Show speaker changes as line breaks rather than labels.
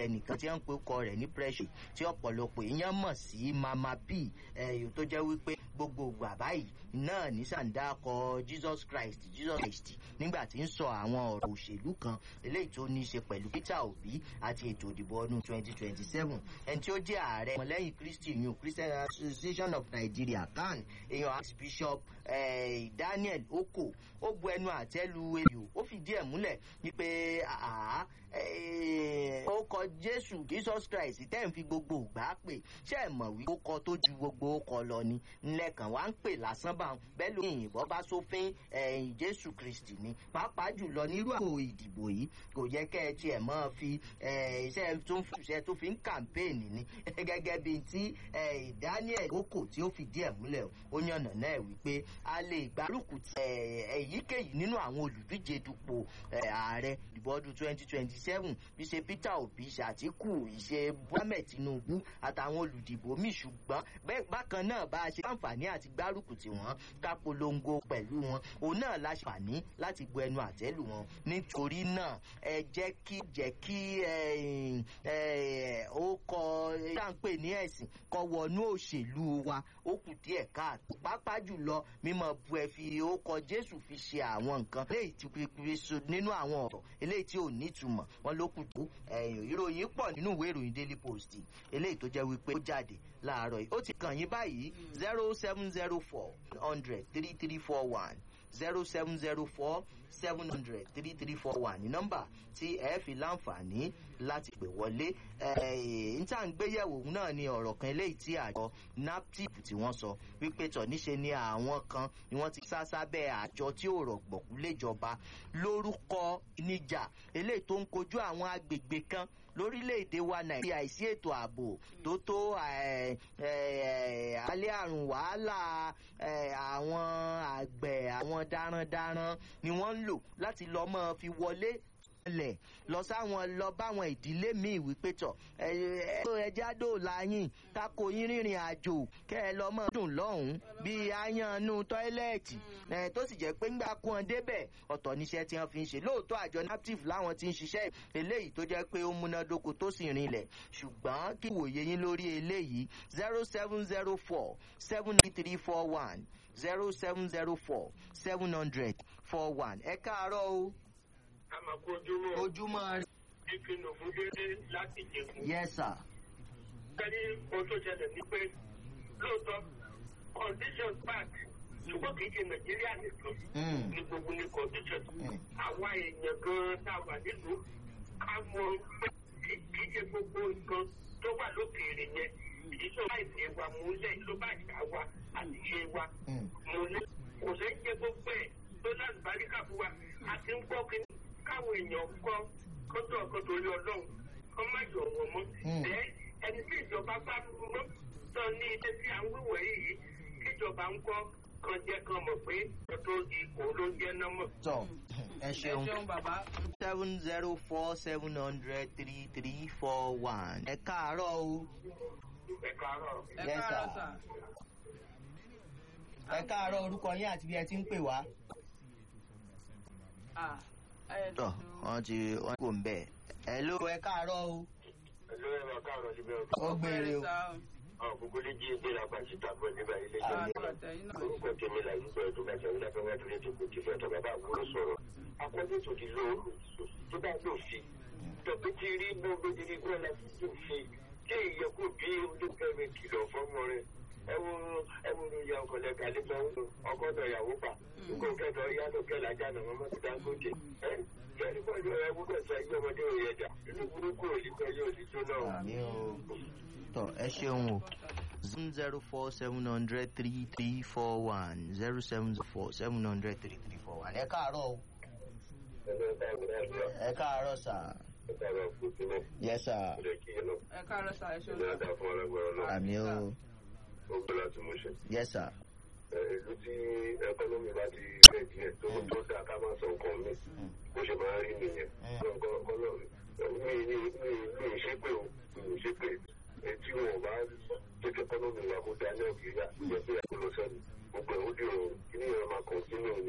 ẹnìkan tí wọ́n ń pe ọkọ rẹ̀ ní pressure tí ọ̀pọ̀lọpọ̀ èèyàn mọ̀ sí mama b ẹ̀yìn tó jẹ́ wípé gbogbo ìgbà báyìí náà ní sàǹdà kọ jesus christ jesus christ nígbà tí ń sọ àwọn ọ̀rọ̀ òṣèlú kan eléyìí tó ní í ṣe pẹ̀lú peter obi àti ètò ìdìbò ọdún 2027 ẹni tí ó jẹ́ ààrẹ ọmọlẹ́yìn christy new christian association of nigeria can èèyàn archbishop eh, daniel oko ó bu ẹnu àtẹ́lu èyí ó fìdí ẹ̀ múlẹ̀ wípé àá ó kọ jésù jesus christ tẹ́ ń fi gbogbo ìgbà pè ṣé ẹ mọ̀ wí ó kọ tó ju gbogbo ó kọ lọ ni ńlẹ̀kàn wá ń pè lásán bá wọn bẹ́ẹ̀ ló yìnbọn bá sófin ẹ̀yìn jésù kristi ni pàápàá jùlọ nírú àpò ìdìbò yìí kò yẹ kẹ́ ẹ tiẹ̀ mọ́ fi iṣẹ́ tó ń fúnṣẹ́ tó fi ń kàmpéènì ni gẹ́gẹ́ bí ti daniel oko tí ó fìdí ẹ̀ múlẹ̀ ó yànnà náà wípé a lè gbárùkù èyíkéyìí nínú àwọn olùdíje dupò ààrẹ ìdìbò ọdún twenty twenty seven bí ṣe peter obi ṣàtìkù ìṣe mohammed tinubu àtàwọn olùdìbò míì ṣùgbọ́n bákan náà bá a ṣe láǹfààní àti gbárùkù tí wọ́n ká polongo pẹ̀lú wọn òun náà la ṣàǹfààní láti gbọ́ ẹnu àtẹ́lù wọn nítorí náà ẹ jẹ́ kí jẹ́ kí ó kọ táǹpẹ̀ ní ẹ̀sìn kọ wọnú òṣèlú wa ó kù díẹ̀ káàtó pápá jùlọ mímọ bu ẹ fi ó kọ jésù fi ṣe àwọn nǹkan léyìí tí pípé nínú àwọn ọ̀rọ̀ eléyìí tí ò nítumọ̀ wọn ló kù tó ìròyìn pọ̀ nínú ìwé ìròyìn daily post eléyìí tó jẹ́ wípé ó jáde láàárọ̀ yìí ó ti kàn yín báyìí zero seven zero four hundred three three four one zero seven zero four seven hundred three three four one ní nọ́mbà tí ẹ fi láǹfààní láti pè wọlé níta ń gbéyẹ̀wò náà ni ọ̀rọ̀ kan eléyìí tí àjọ naptip tí wọ́n sọ wípé tọ̀ níṣe ni àwọn kan ni wọ́n ti sá sábẹ́ àjọ tí ò rọ̀gbọ̀kú léjọba lórúkọ níjà eléyìí tó ń kojú àwọn agbègbè kan lórílẹ̀‐èdè wa nàìjíríà àìsí ètò ààbò tó tó alẹ́ àrùn wàhálà àwọn àgbẹ̀ àwọn darandaran ni wọ́n ń lò láti lọ́ mọ́ fi wọlé lẹ̀ lọ sáwọn lọ báwọn ìdílé míì wípé tọ̀ ẹja dòòlà yín kákò yín rìnrìn àjò kẹ́ ẹ lọ mọ́ dùn lọ́hùn-ún bíi ayannu tọ́ílẹ̀tì tó sì jẹ́ pé ńgbà kún ọ débẹ̀ ọ̀tọ̀ níṣẹ́ tí wọ́n fi ń ṣe lóòótọ́ àjọ naptif láwọn ti ń ṣiṣẹ́ eléyìí tó jẹ́ pé ó múnádóko tó sì rinlẹ̀ ṣùgbọ́n kí wòye yín lórí eléyìí zero seven zero four seven three four one zero seven zero four seven hundred four one ẹ káàárọ̀ o
àmàkù ojúmọ́.
ojúmọ́ rẹ.
ìpinnu fún dédé láti jẹ̀kú.
yes sir.
kẹ́ni ohun tó ṣẹlẹ̀ ní pé lóòótọ́ condition park ṣùgbọ́n kì í ṣe nàìjíríà nìkan ní gbogbo ní condition. àwa èèyàn gan-an tá a wà nílùú ká mọ pé kì í ṣe gbogbo nǹkan tó wà lókèèrè yẹn ìṣó láìsí wa múlẹ̀ ló bá ṣà wa àti ṣe wa múlẹ̀ kò sẹ́ jẹ́ gbogbo ẹ̀ tó láti bá rí kàfú wa àti ń gbọ́ kí káwọn èèyàn kọ́ kọ́tọ̀ ọ̀kan torí ọlọ́run kọ́ má yọ̀ wọ́n mọ́. ẹ ẹni tí ìjọba bá mọ́ tán ní ilé tí à ń wíwọ̀ yìí kíjọba ń kọ́ kan jẹ́ kan mọ̀ pé ọ̀tọ̀ ipò ló jẹ́ náà mọ̀.
tọ ẹ ṣeun
ẹ ṣeun bàbá.
seven zero four seven hundred three three four one ẹ káàárọ̀ o.
ẹ káàárọ̀.
ẹ
Yes,
káàárọ̀
sir.
sà.
ẹ káàárọ̀ orúkọ yín àti bí ẹ ti ń pè wá.
Ah, ẹ
tọ
dùn.
wọn ti wọn kò ń bẹ ẹ ló ẹ káàárọ̀ o.
ẹ̀lú ẹ̀rọ káàárọ̀ síbẹ̀
ó gbére o.
sà.
ọ̀ gbogbo lè jí ẹgbẹ́ la pàṣẹ tàbí nígbà ilé
Ah,
ìjọba
àtẹ̀yìn náà.
orúkọ tèmi là yìí gbọ́dọ̀ bá ṣe ń dàgbà wá lórí ètò kòtì fẹ́ tọ́ bàbá àwòrán sọ̀rọ̀ akọ́jú tó ti lò tó bá lò fi tọ́pẹ́ ti rí gbogbo ti rí gbọ́dọ̀ láti lò fi kí èyẹ kó bí olùkẹ́mi kìlọ̀ fọ́mọ rẹ̀ ẹwọ ẹwọ ní ìyá ọkọ lẹ́ka nípa ọgọ́dọ̀ ìyàwó pa kó kẹtọ yàtọ̀ kẹlẹ́ ajá náà mọ́mọ́ ti dáńgójì ẹ kẹ́ni pẹ̀lú ẹwọ kẹsàn án ẹgbẹ́ ọmọdé òye ẹ̀dá inú burúkú òlìkọ yóò ti tó náà.
àmì o tọ ẹ ṣeun o zero zero four seven hundred three three four one zero seven four seven hundred three three four one ẹ káàárọ̀ o. ẹ káàárọ̀ sà. yẹ sà.
ẹ káàárọ̀ sà. ẹ ṣeun sà.
àmì o. yẹ sà.
ìlú tí ẹkọnọmì bá ti rẹ díẹ̀ tó tó dáa ká máa sọ nǹkan mi bó ṣe máa rí nìyẹn mi mi mi mi ì ṣe pé o mi ì ṣe pé etí wọn bá jẹ́ kí ẹkọnọmì wa kó dáa ní nàìjíríà jẹ́ pé àkọlọsẹ́ni gbogbo ẹ̀ ó dì o kí ni ìyẹn máa kàn sínú